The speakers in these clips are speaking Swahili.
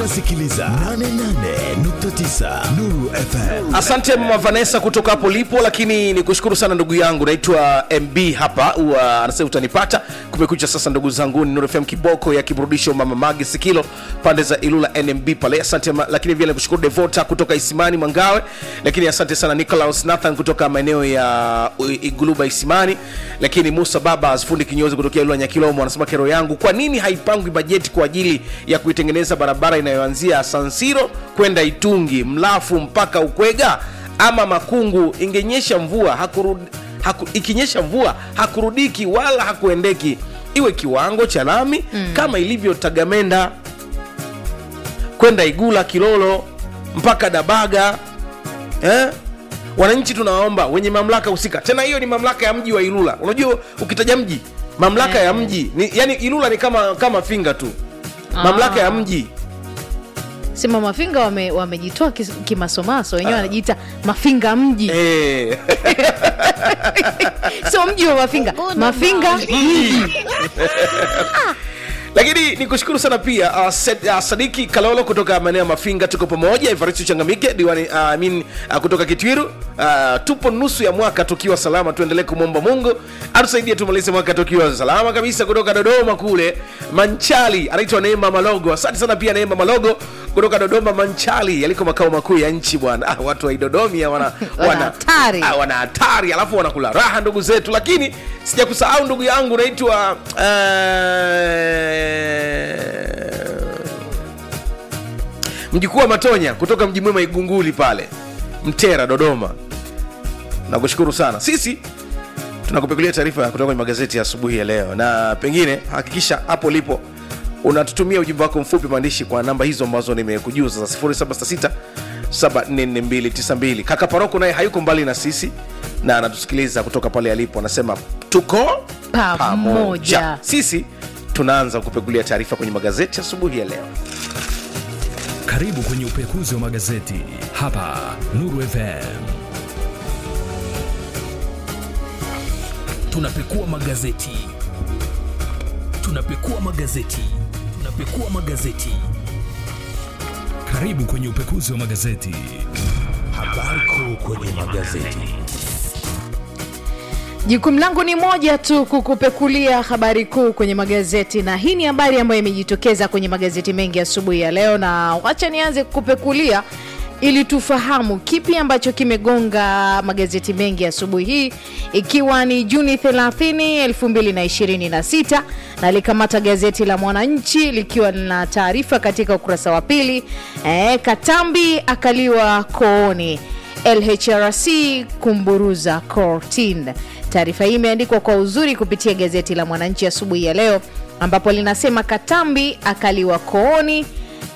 unasikiliza 88.9 Nuru FM. asante mama vanessa kutoka hapo lipo lakini ni kushukuru sana ndugu yangu naitwa mb hapa huwa anasema utanipata kumekucha sasa ndugu zangu ni Nuru fm kiboko ya kiburudisho mama magi sikilo pande za ilula nmb pale asante ma, lakini vile nikushukuru devota kutoka isimani mwangawe lakini asante sana nicolaus nathan kutoka maeneo ya uh, iguluba isimani lakini musa baba fundi kinyozi kutokea ilula nyakilomo anasema kero yangu kwa nini haipangwi bajeti kwa ajili ya kuitengeneza barabara inayoanzia sansiro kwenda itungi mlafu mpaka ukwega ama makungu ingenyesha mvua hakurud, haku, ikinyesha mvua hakurudiki wala hakuendeki iwe kiwango cha lami mm. kama ilivyo tagamenda kwenda igula kilolo mpaka dabaga eh? wananchi tunawaomba wenye mamlaka husika tena hiyo ni mamlaka ya mji wa ilula unajua ukitaja mji mamlaka ya mji ni, yani ilula ni kama kama finga tu mamlaka ya mji sema mafinga wame- wamejitoa kis- kimasomaso wenyewe wanajiita mafinga mji eh. sio mji wa mafinga mafinga mji lakini ni kushukuru sana pia uh, Sed, uh, sadiki kalolo kutoka maeneo ya mafinga tuko pamoja evaristo changamike diwani uh, I mean, uh, kutoka kitwiru uh, tupo nusu ya mwaka tukiwa salama tuendelee kumwomba mungu atusaidie tumalize mwaka tukiwa salama kabisa kutoka dodoma kule manchali anaitwa neema malogo asante sana pia neema malogo kutoka dodoma manchali yaliko makao makuu ya nchi bwana ah, watu waidodomia wana, Wana hatari. ah, wana hatari alafu wanakula raha ndugu zetu lakini sija kusahau ndugu yangu naitwa uh, mjukuu wa matonya kutoka mji mwema igunguli pale mtera dodoma nakushukuru sana sisi tunakupekulia taarifa kutoka kwenye magazeti ya asubuhi ya leo na pengine hakikisha hapo lipo unatutumia ujumbe wako mfupi maandishi kwa namba hizo ambazo nimekujuza za 766 744292 kaka paroko naye hayuko mbali na sisi na anatusikiliza kutoka pale alipo anasema tuko Pamoja. sisi tunaanza kupekulia taarifa kwenye magazeti asubuhi ya leo Karibu kwenye upekuzi wa magazeti hapa Nuru FM. tunapekua magazeti tunapekua magazeti tunapekua magazeti Karibu kwenye upekuzi wa magazeti. habari kuu kwenye magazeti jukumu langu ni moja tu kukupekulia habari kuu kwenye magazeti na hii ni habari ambayo imejitokeza kwenye magazeti mengi asubuhi ya leo na wacha nianze kukupekulia ili tufahamu kipi ambacho kimegonga magazeti mengi asubuhi hii ikiwa ni juni 30 2026 na likamata gazeti la mwananchi likiwa lina taarifa katika ukurasa wa pili e, katambi akaliwa kooni lhrc kumburuza cortin taarifa hii imeandikwa kwa uzuri kupitia gazeti la mwananchi asubuhi ya leo ambapo linasema katambi akaliwa kooni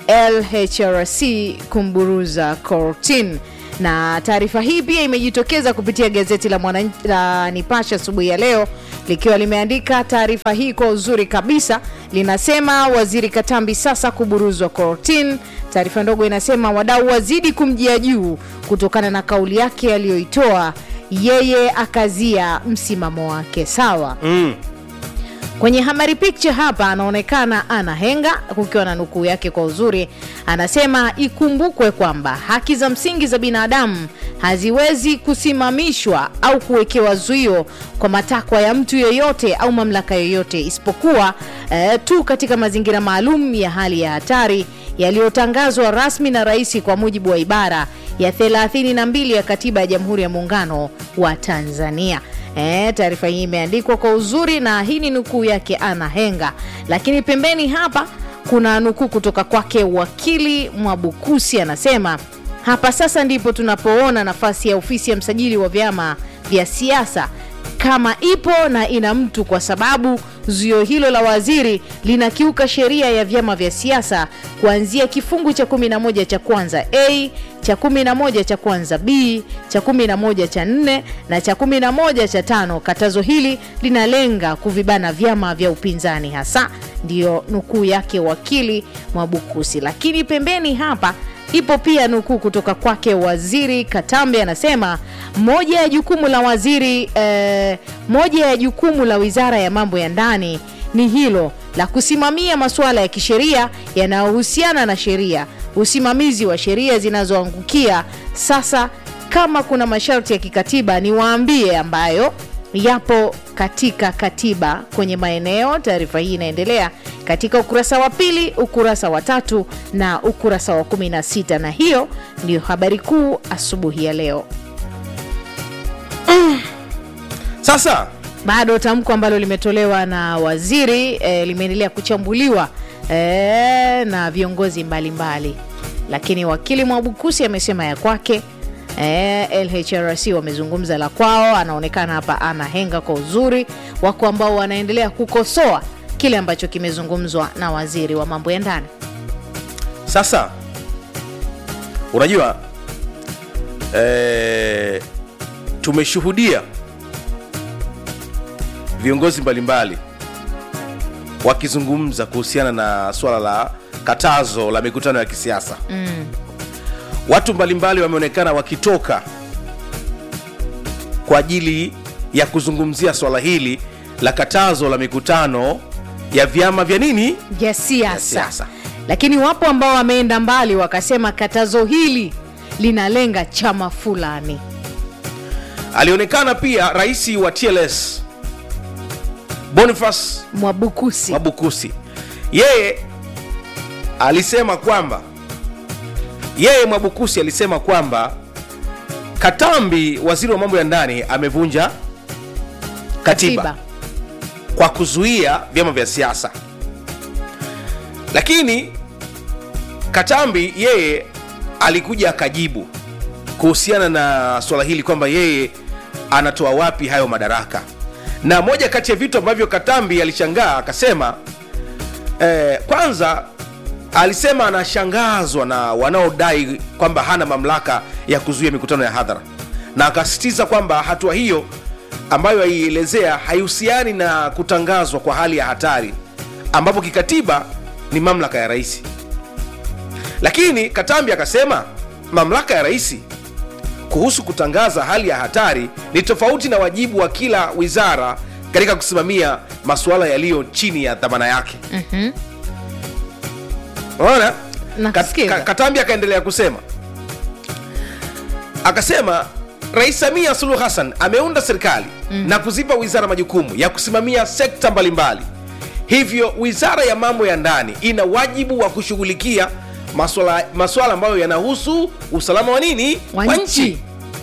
lhrc kumburuza cortin na taarifa hii pia imejitokeza kupitia gazeti la, Mwananchi- la nipashe asubuhi ya leo likiwa limeandika taarifa hii kwa uzuri kabisa linasema waziri katambi sasa kuburuzwa cortin taarifa ndogo inasema wadau wazidi kumjia juu kutokana na kauli yake aliyoitoa yeye akazia msimamo wake sawa mm. kwenye habari picture hapa anaonekana ana henga kukiwa na nukuu yake kwa uzuri anasema ikumbukwe kwamba haki za msingi za binadamu haziwezi kusimamishwa au kuwekewa zuio kwa matakwa ya mtu yeyote au mamlaka yoyote isipokuwa eh, tu katika mazingira maalum ya hali ya hatari yaliyotangazwa rasmi na rais kwa mujibu wa ibara ya 32 ya katiba ya jamhuri ya muungano wa tanzania E, taarifa hii imeandikwa kwa uzuri na hii ni nukuu yake ana henga lakini pembeni hapa kuna nukuu kutoka kwake wakili mwabukusi anasema hapa sasa ndipo tunapoona nafasi ya ofisi ya msajili wa vyama vya siasa kama ipo na ina mtu kwa sababu zuio hilo la waziri linakiuka sheria ya vyama vya siasa kuanzia kifungu cha 11 cha kwanza a cha 11 cha kwanza b cha 11 cha 4 na cha 11 cha tano katazo hili linalenga kuvibana vyama vya upinzani hasa ndiyo nukuu yake wakili mwabukusi lakini pembeni hapa ipo pia nukuu kutoka kwake waziri katambe anasema moja ya jukumu la waziri eh, moja ya jukumu la wizara ya mambo ya ndani ni hilo la kusimamia masuala ya kisheria yanayohusiana na sheria, usimamizi wa sheria zinazoangukia. Sasa kama kuna masharti ya kikatiba niwaambie, ambayo yapo katika katiba kwenye maeneo. Taarifa hii inaendelea katika ukurasa wa pili, ukurasa wa tatu na ukurasa wa 16, na hiyo ndiyo habari kuu asubuhi ya leo. sasa bado tamko ambalo limetolewa na waziri eh, limeendelea kuchambuliwa eh, na viongozi mbalimbali mbali. Lakini wakili Mwabukusi amesema ya kwake eh, LHRC wamezungumza la kwao. Anaonekana hapa ana henga kwa uzuri, wako ambao wanaendelea kukosoa kile ambacho kimezungumzwa na waziri wa mambo ya ndani. sasa unajua eh, tumeshuhudia viongozi mbalimbali wakizungumza kuhusiana na swala la katazo la mikutano ya kisiasa mm. watu mbalimbali wameonekana wakitoka kwa ajili ya kuzungumzia swala hili la katazo la mikutano ya vyama vya nini vya siasa siasa. lakini wapo ambao wameenda mbali wakasema katazo hili linalenga chama fulani alionekana pia rais wa tls boniface mwabukusi Mwabukusi yeye alisema kwamba yeye Mwabukusi alisema kwamba Katambi, waziri wa mambo ya ndani, amevunja katiba, Tiba. kwa kuzuia vyama vya siasa, lakini Katambi yeye alikuja akajibu kuhusiana na swala hili kwamba yeye anatoa wapi hayo madaraka, na moja kati ya vitu ambavyo Katambi alishangaa akasema eh, kwanza alisema anashangazwa na wanaodai kwamba hana mamlaka ya kuzuia mikutano ya hadhara, na akasisitiza kwamba hatua hiyo ambayo aielezea haihusiani na kutangazwa kwa hali ya hatari ambapo kikatiba ni mamlaka ya rais. Lakini Katambi akasema mamlaka ya rais kuhusu kutangaza hali ya hatari ni tofauti na wajibu wa kila wizara katika kusimamia masuala yaliyo chini ya dhamana yake. Unaona? Nakusikiza. Kat- Ka- Katambi akaendelea kusema, akasema Rais Samia Suluhu Hassan ameunda serikali na kuzipa wizara majukumu ya kusimamia sekta mbalimbali. Hivyo wizara ya mambo ya ndani ina wajibu wa kushughulikia maswala maswala ambayo yanahusu usalama wa nini wa nchi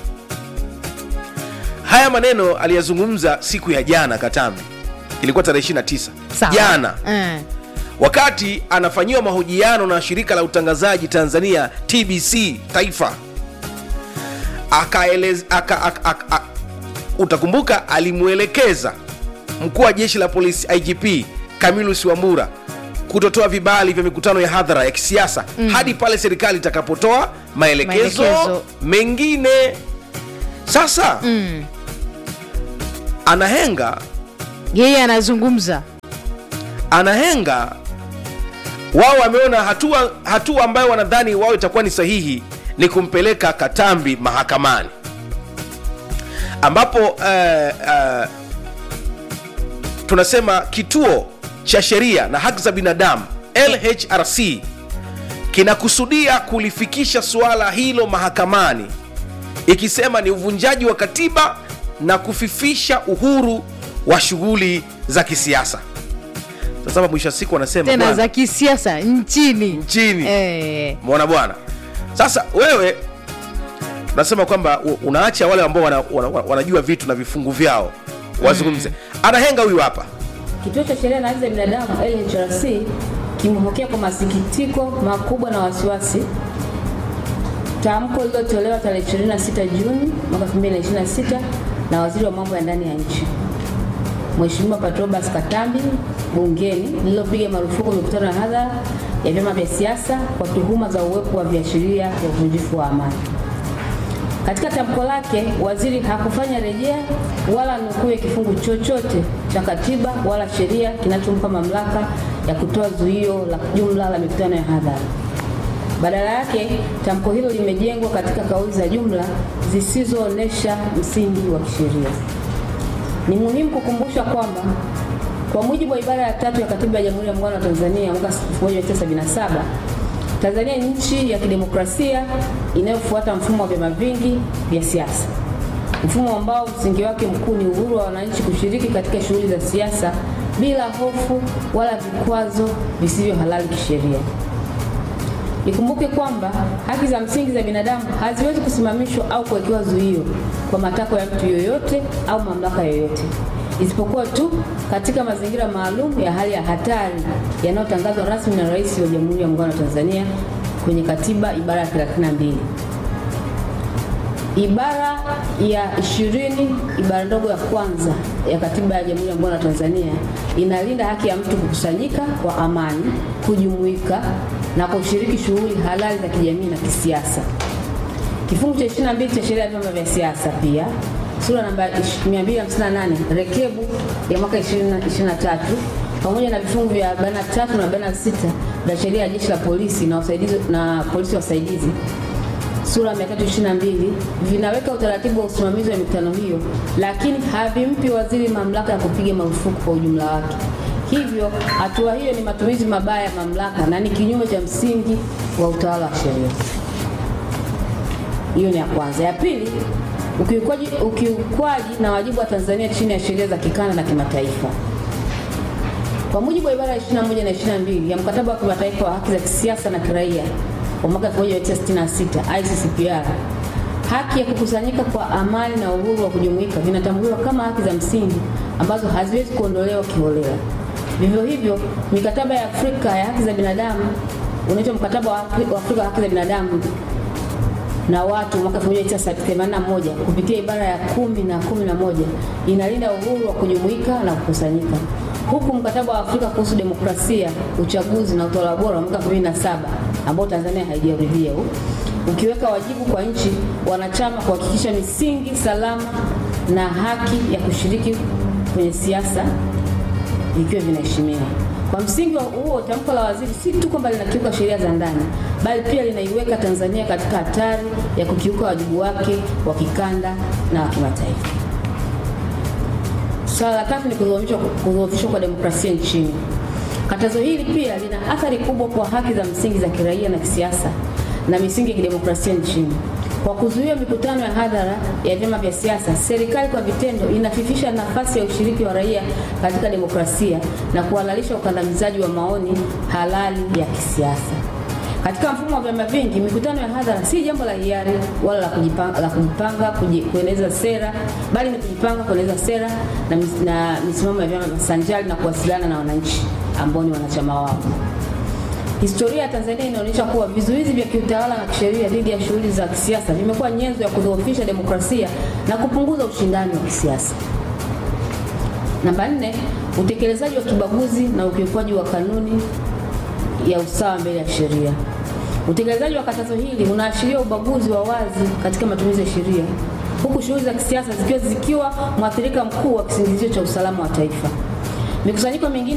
Haya maneno aliyazungumza siku ya jana Katambi, ilikuwa tarehe 29 Sawa. jana Eh. wakati anafanyiwa mahojiano na shirika la utangazaji Tanzania TBC Taifa akaelez, aka, aka, aka, aka, utakumbuka alimwelekeza mkuu wa jeshi la polisi IGP Camillus Wambura kutotoa vibali vya mikutano ya hadhara ya kisiasa hadi pale serikali itakapotoa maelekezo, Maelekezo. mengine. Sasa anahenga yeye anazungumza anahenga wao wameona hatua hatua ambayo wanadhani wao itakuwa ni sahihi ni kumpeleka Katambi mahakamani ambapo uh, uh, tunasema kituo cha sheria na haki za binadamu LHRC kinakusudia kulifikisha suala hilo mahakamani ikisema ni uvunjaji wa katiba na kufifisha uhuru wa shughuli za kisiasa. Sasa mwisho wa siku wanasema tena bwana, za kisiasa nchini Nchini. eh. Mwona bwana, sasa wewe unasema kwamba u- unaacha wale ambao wana, wana, wana, wanajua vitu na vifungu vyao wazungumze. Anahenga huyu hapa Kituo cha Sheria na Haki za Binadamu LHRC kimepokea kwa masikitiko makubwa na wasiwasi tamko lililotolewa tarehe 26 Juni mwaka 2026 na Waziri wa Mambo ya Ndani ya Nchi Mheshimiwa Patrobas Katambi bungeni lililopiga marufuku mikutano ya hadhara ya vyama vya siasa kwa tuhuma za uwepo wa viashiria vya uvunjifu wa amani. Katika tamko lake, waziri hakufanya rejea wala nukuu ya kifungu chochote cha katiba wala sheria kinachompa mamlaka ya kutoa zuio la jumla la mikutano ya hadhara. Badala yake, tamko hilo limejengwa katika kauli za jumla zisizoonyesha msingi wa kisheria. Ni muhimu kukumbusha kwamba Kwa mujibu wa ibara ya tatu ya Katiba ya Jamhuri ya Muungano wa Tanzania mwaka 1977, Tanzania ni nchi ya kidemokrasia inayofuata mfumo wa vyama vingi vya siasa, mfumo ambao msingi wake mkuu ni uhuru wa wananchi kushiriki katika shughuli za siasa bila hofu wala vikwazo visivyo halali kisheria. Ikumbuke kwamba haki za msingi za binadamu haziwezi kusimamishwa au kuwekewa zuio kwa matakwa ya mtu yoyote au mamlaka yoyote, isipokuwa tu katika mazingira maalum ya hali ya hatari yanayotangazwa rasmi na Rais wa Jamhuri ya Muungano wa Tanzania kwenye Katiba ibara ya 32. Ibara ya ishirini ibara ndogo ya kwanza ya Katiba ya Jamhuri ya Muungano wa Tanzania inalinda haki ya mtu kukusanyika kwa amani, kujumuika na kushiriki shughuli halali za kijamii na kisiasa. Kifungu cha 22 cha sheria ya vyama vya siasa pia sura namba 258 rekebu ya mwaka 2023 pamoja na vifungu vya 43 na 46 vya sheria ya jeshi la polisi na wasaidizi na polisi wasaidizi sura ya 322 vinaweka utaratibu wa usimamizi wa mikutano hiyo, lakini havimpi waziri mamlaka ya kupiga marufuku kwa ujumla wake. Hivyo hatua hiyo ni matumizi mabaya ya mamlaka na ni kinyume cha msingi wa utawala wa sheria. Hiyo ni ya kwanza. Ya pili, ukiukwaji, ukiukwaji na wajibu wa Tanzania chini ya sheria za kikanda na kimataifa. Kwa mujibu wa ibara ya 21 na 22 ya mkataba wa kimataifa wa haki za kisiasa na kiraia wa mwaka 1966 ICCPR, haki ya kukusanyika kwa amani na uhuru wa kujumuika vinatambuliwa kama haki za msingi ambazo haziwezi kuondolewa kiholela. Vivyo hivyo, mikataba ya Afrika ya haki za binadamu unaitwa mkataba wa Afri- wa Afrika wa haki za binadamu na watu mwaka 1981 kupitia ibara ya kumi na kumi na moja inalinda uhuru wa kujumuika na kukusanyika, huku mkataba wa Afrika kuhusu demokrasia, uchaguzi na utawala bora wa mwaka 2007 ambao Tanzania haijaridhia huu ukiweka wajibu kwa nchi wanachama kuhakikisha misingi salama na haki ya kushiriki kwenye siasa vikiwa vinaheshimiwa. Kwa msingi wa huo, tamko la waziri si tu kwamba linakiuka sheria za ndani, bali pia linaiweka Tanzania katika hatari ya kukiuka wajibu wake wa kikanda na wa kimataifa. Swala la tatu ni kudhoofishwa kudhoofishwa kwa demokrasia nchini. Katazo hili pia lina athari kubwa kwa haki za msingi za kiraia na kisiasa na misingi ya kidemokrasia nchini. Kwa kuzuia mikutano ya hadhara ya vyama vya siasa, serikali kwa vitendo inafifisha nafasi ya ushiriki wa raia katika demokrasia na kuhalalisha ukandamizaji wa maoni halali ya kisiasa. Katika mfumo wa vyama vingi, mikutano ya hadhara si jambo la hiari wala la kujipanga, la kujipanga kuji, kueneza sera, bali ni kujipanga kueneza sera na, mis, na misimamo ya vyama sanjari na kuwasiliana na wananchi ambao ni wanachama wao. Historia ya Tanzania inaonyesha kuwa vizuizi vya kiutawala na kisheria dhidi ya shughuli za kisiasa vimekuwa nyenzo ya kudhoofisha demokrasia na kupunguza ushindani wa kisiasa. Namba nne, utekelezaji wa kibaguzi na ukiukwaji wa kanuni ya usawa mbele ya sheria. Utekelezaji wa katazo hili unaashiria ubaguzi wa wazi katika matumizi ya sheria, huku shughuli za kisiasa zikiwa zikiwa mwathirika mkuu wa kisingizio cha usalama wa taifa. Mikusanyiko mingine